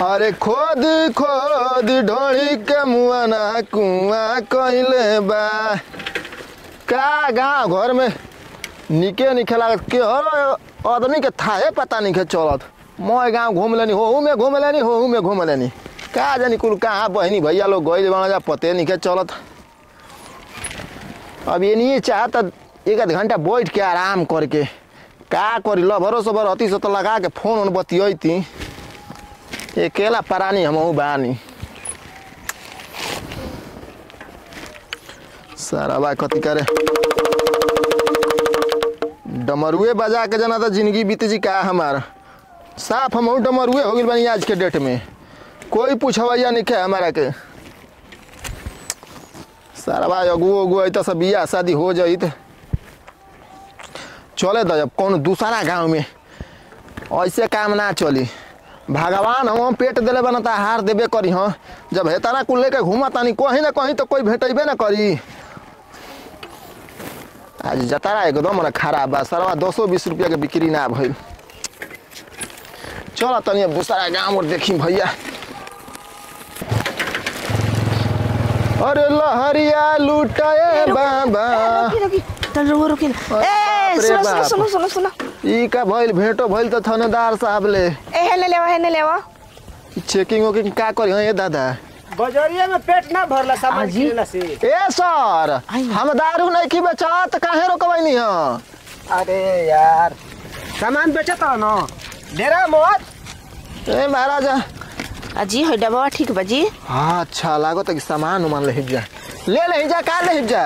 अरे खोद खोद ढोली के मुआना कुआ कइले बा का गाँव घर में निके निके लागत के हर आदमी के थाहे पता नहीं के चलत मैं गाँव घूम लेनी हो में घूम लेनी हो में घूम लेनी का जानी कुल कहाँ बहनी भैया लोग गई बना जा पते नहीं के चलत अब ये नहीं चाहता एक आध घंटा बैठ के आराम करके का करी ल भरोसा भर अति से तो लगा के फोन उन बतियती अकेला परानी हम बानी सारा बा कथी करे डमरुए बजा के जना तो जिंदगी बीत जी का हमार साफ हम डमरुए हो गई बनी आज के डेट में कोई पूछवैया नहीं खे हमारा के सारा भाई अगुओ अगुओ तो सब बियाह शादी हो जाई तो चले तो जब कौन दूसरा गांव में ऐसे काम ना चली भगवान हम पेट दिले बनता हार देबे करी हाँ जब हेताना कुल लेके घूमा तानी कहीं ना कहीं तो कोई भेटेबे ना करी आज जतारा एकदम ना खराब बा सरवा दो सौ बीस रुपया के बिक्री ना भइल चल तनी अब दूसरा गाँव और देखी भैया अरे लहरिया लुटाए बाबा रोकी रोकी चल रुको रुकी ए बाप रे सुनो बाप। सुनो सुनो सुनो ई का भइल भेंटो भइल त थानेदार साहब ले ए हेने लेवा हेने लेवा चेकिंग वेकिंग का करी हाँ ये दादा बजरिया में पेट ना भरला सामान आजी? किनेला से ए सर आई। हम दारू नहीं की बेचत काहे रोकबैनी हाँ अरे यार सामान बेचत हो ना डेरा मत ए महाराजा अजी है डबवा ठीक बजी हाँ अच्छा लागो कि सामान उमान ले जा ले ले जा का ले जा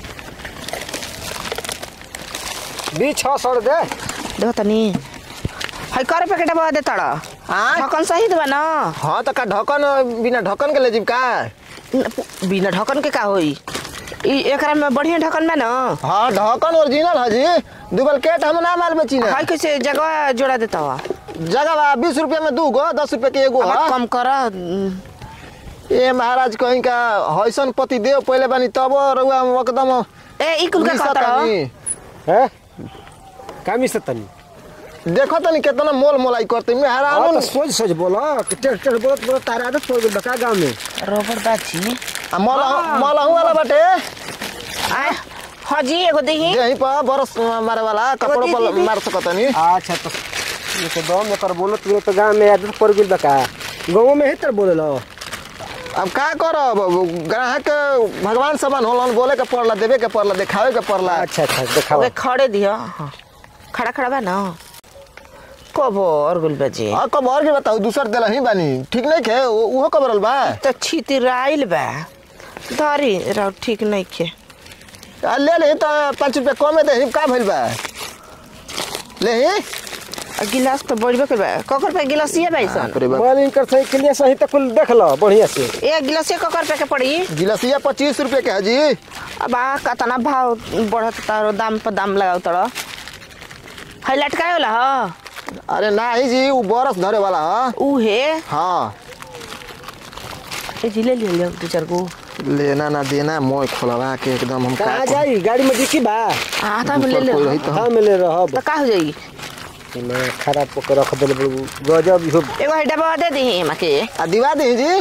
बीस छः सौ दे देखो तनी है करे पैकेट डबवा दे तड़ा हाँ ढक्कन सही देवा ना हाँ तो का ढक्कन बिना ढक्कन के ले जीब का न- बिना ढक्कन के का होई ई एकरा में बढ़िया ढक्कन में ना हाँ ढक्कन ओरिजिनल है जी डुप्लीकेट हम ना माल बेची ना है कैसे जगह जोड़ा देता हुआ जगह बा बीस रुपया में दू गो दस रुपया के एगो अब है कम कर ए महाराज कहीं का हैसन पति देव पहले बानी तब रउआ एकदम ए ई कुल का मिसत कहता आनी। हैं कामी से तनी देखो तनी कितना मोल मोलाई करते हाँ मेहरान तो सोच सोच बोलो कि टेढ़ टेढ़ बोलत बोलत तारा आदत पड़ गइल बका गांव में रोबर बाची मलहू वाला बाटे आय हाँ जी एगो देखी यहीं पर बरस मारे वाला कपड़ों पर दीदी। मार सकतनी अच्छा तो ये तो दम एकर बोलत बोलत गांव में आदत पड़ गइल बका गांव में ही तर बोलेलो अब का करब ग्राहक के भगवान समान होलन बोले के पड़ला देवे के पड़ला देखावे के पड़ला अच्छा अच्छा दिखाओ ओके खड़े दियो हाँ खड़ा खड़ा बा ना कब और गुल बजे और कब और के बताऊ दूसर दिला ही बानी ठीक नहीं खे उ- उहो कबरल बा तो छितराइल बा धरी रहो ठीक नहीं खे आ, ले ले तो पाँच रुपया कमे दे का भइल बा ले ही आ गिलास तो बढ़बे के बा ककर पे गिलास ये भाई सन बाप रे बाप। मोबाइल इनकर सही के लिए सही तो कुल देख लो बढ़िया से एक गिलास ये ककर पे के पड़ी गिलसिया पच्चीस रुपये के है जी अब आ कतना भाव बढ़त तारो दाम पर दाम लगाओ तड़ो है लटकाए वाला ह अरे नाही जी वो बरस धरे वाला है ऊ है हाँ ए जी ले लियो दो चार गो लेना ना देना मोय खोलवा के एकदम हम कहाँ जाई गाड़ी में डिक्की बा आ ता ले ले कोई रही तो हाँ मिले रहब तो का हो जाई मैं खराब पकड़ रख दिल गजब इहो एगो है डब्बा दे दी माके आ दिवा दी जी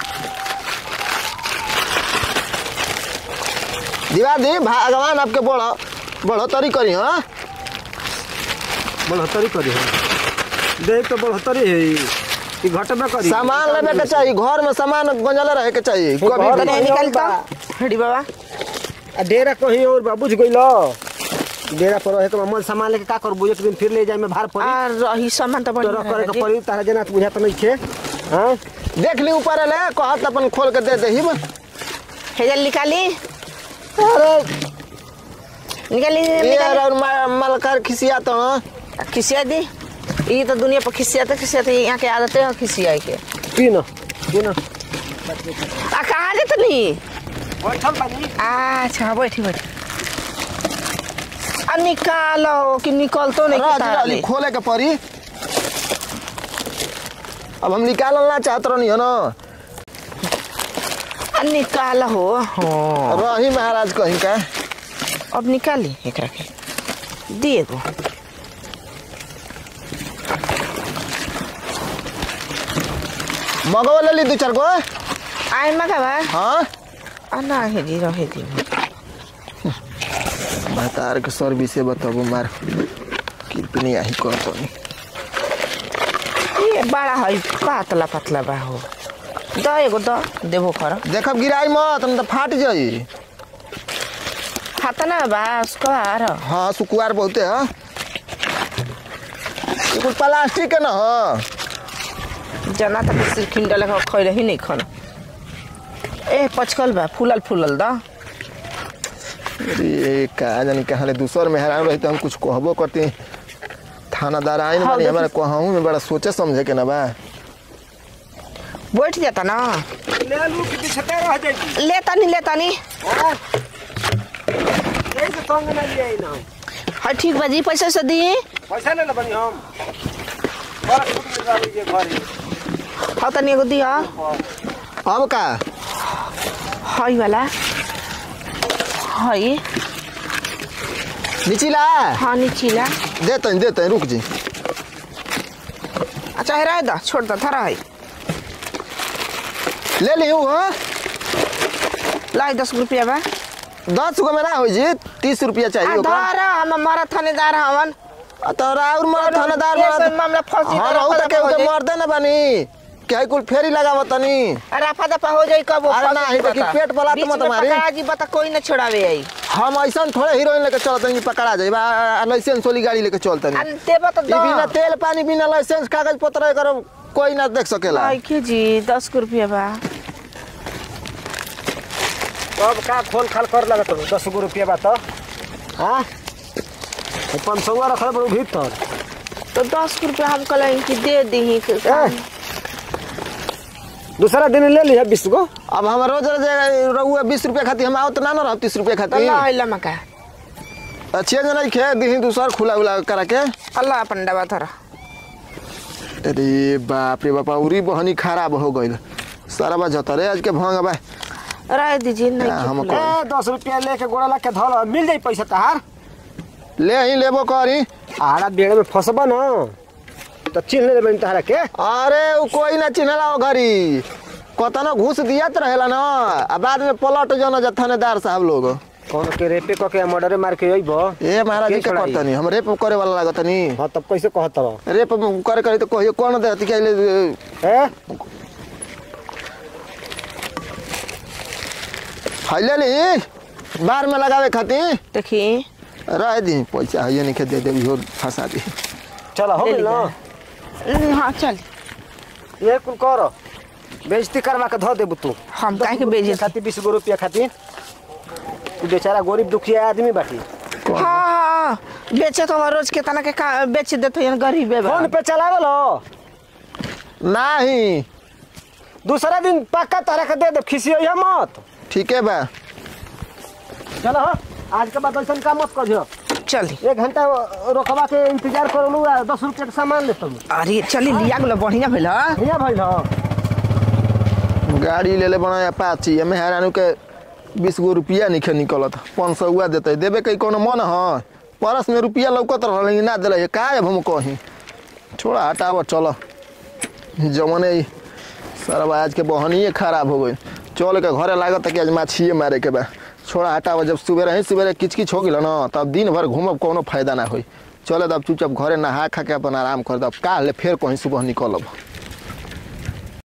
दिवा दी भगवान आपके बड़ा बढ़ोतरी करी हाँ बढ़ोतरी करी है देख तो बढ़ोतरी है ई घटबे करी सामान लेवे के चाहिए घर में सामान गंजले रहे के चाहिए घर कभी में- तने बढ़िया निकाल बा। तो हड़ी बाबा आ डेरा कहीं और बा बुझ गइलो डेरा पर रहे के मन सामान लेके का करबू एक दिन फिर ले जाए में भार पड़ी आ रही सामान तो तो बढ़िया रख करे रहे के पड़ी तारा जना तो बुझात नहीं छे हां देख ली ऊपर ले कहत अपन खोल के दे दे ही हेजल निकाली अरे निकाली ये निकाली और मा- मलकर खिसिया तो हाँ। खिसिया दी ये तो दुनिया पर खिसियाते खिसियाते यहाँ के आदतें हैं खिसियाए के पी न पी न आ कहाँ दे तनी बैठल बानी अच्छा बैठी बैठी आ निकालो कि निकलतो नहीं राज किताब रानी ले। खोले के पड़ी अब हम निकालना ना चाहत रहनी है ना आ निकाल हो हाँ रही महाराज कहीं का अब निकाली एकरा के दिए गो मगवा ले ली दू चार गो आइ मगा बा हाँ आ ना हेरी रहे दी भतार के सर्विसे बताबो मार कितनी आही करतो ये बड़ा है पातला पतला बा हो द एगो द देबो खर देखब गिराई मत न त फाट जाई खाता ना बा उसको आर हाँ सुकुआर बहुते है ये कुछ प्लास्टिक के न ह जना तक सिर खिंडल लगा खैले ही नहीं खाना ए पचकल बा फूलल फूलल द अरे का जानी कहाँ ले दूसर में हैरान रही तो हम कुछ कहबो करती थानादार आइन हाँ, बानी देखी- हमारा कहूँ में बड़ा सोचे समझे के ना बा बैठ जाता ना ले लू कि छते रह जाई लेता नहीं लेता नहीं हां कैसे संग ना लिए आई ना हाँ ठीक बा जी पैसा से दी पैसा ले बनी हम बड़ा छूट मिल रहा है घर हाँ तनी एगो दिया अब का हई वाला हई निचिला हाँ नीचीला देते हैं देते हैं रुक जी अच्छा है दा छोड़ दा थरा है ले ली हूँ हाँ लाई दस रुपया बा दस गो में ना हो जी तीस रुपया चाहिए ओकरा। धारा हम हमारा थानेदार हवन आ तोरा और मर थानेदार ये मरद सब मामला फंसी हाँ तो रहू रफा त के दफा हो उके जाई। मरदे ना बानी के है कुल फेरी लगावत तनी रफा दफा हो जाई कब अरे ना, ही देखी, पेट पला तो मत मारी। जी बता कोई न छोड़ावे आई हम ऐसा थोड़े हीरोइन लेके चलत नहीं पकड़ा जाए बा लाइसेंस वाली गाड़ी लेके चलत नहीं देबो तो ई बिना दो तेल पानी बिना लाइसेंस कागज पत्र कर कोई ना देख सकेला आई के जी दस को रुपया बा अब का खोल खाल कर लगा तो दस गो रुपया बा तो हाँ पाँच सौ रखल बड़ो भीतर तो दस को रुपया हम कल कि दे दी ए, दूसरा दिन ले लिया बीस गो अब हम रोज रोज रहुआ बीस रुपया खाती हम आवत ना ना रह तीस रुपया खाती अल्लाह अल्लाह मका अच्छे जना खे दी दूसर खुला उला करा के अल्लाह अपन डबा थरा अरे बाप रे बापा उरी बहनी खराब हो गइल सारा बा जता रे आज के भंग बा रह दीजिए नहीं क्या हम के ए दस रुपया लेके गोड़ा ला के धल मिल जाई पैसा तहार ले ही लेबो करी आड़ा बेड़ में फंसबा न तो चिन्ह लेबे तहारा के अरे उ कोई ना चिन्हला ओ घरी कतना घूस दियत रहेला ना आ बाद में पलट जाना जा थानेदार साहब लोग कौन के रेपे क के मर्डरे मार के अइबो ए महाराज जी के के छोड़ाई? करतनी हम रेप करे वाला लागतनी हां तब कैसे कहत रहो रेप करे करे तो कहियो कौन देती के ए फैले ली बार में लगावे खातिर देखी रह दी पैसा है नहीं के दे दे इहो फंसा दी चल हो ले गेल लिया। न हम्म, हाँ चल ये कुल कर बेइज्जती करवा के धो देबू तू हम काहे के बेइज्जती? खाती बीस गो रुपया खाती तू बेचारा गरीब दुखिया आदमी बाटी हाँ हाँ बेचे तो रोज के तना के का बेच देते हैं गरीब है फोन पे चलावे लो नहीं दूसरा दिन पक्का तारा के दे दे खिसियो मत ठीक है बा चलो हो आज के बाद ऐसा काम मत करियो चल एक घंटा रोकवा के इंतजार कर लू आ दस रुपया के सामान ले तुम अरे चली लिया गेलो बढ़िया भेल हाँ? भैया भाई हो गाड़ी ले ले बना अपाची एमे हैरानू के बीस गो रुपया निखे निकलत पाँच सौ हुआ देते देवे कहीं कोनो मन है परस में रुपया लौकत रह लेकिन ना दिले का अब हम कहीं छोड़ा हटाव चलो जमने ही सर आज के बहनिए खराब हो गई चल के घरे लागत कि आज माछिए मारे के बा छोड़ा हटाव जब सुबह ही सुबह किच किच हो गल ना तब दिन भर घूमब कोनो फायदा ना होई चले तब चुपचाप घरे नहा खा के अपन आराम कर दब काल ले फिर कहीं सुबह निकलब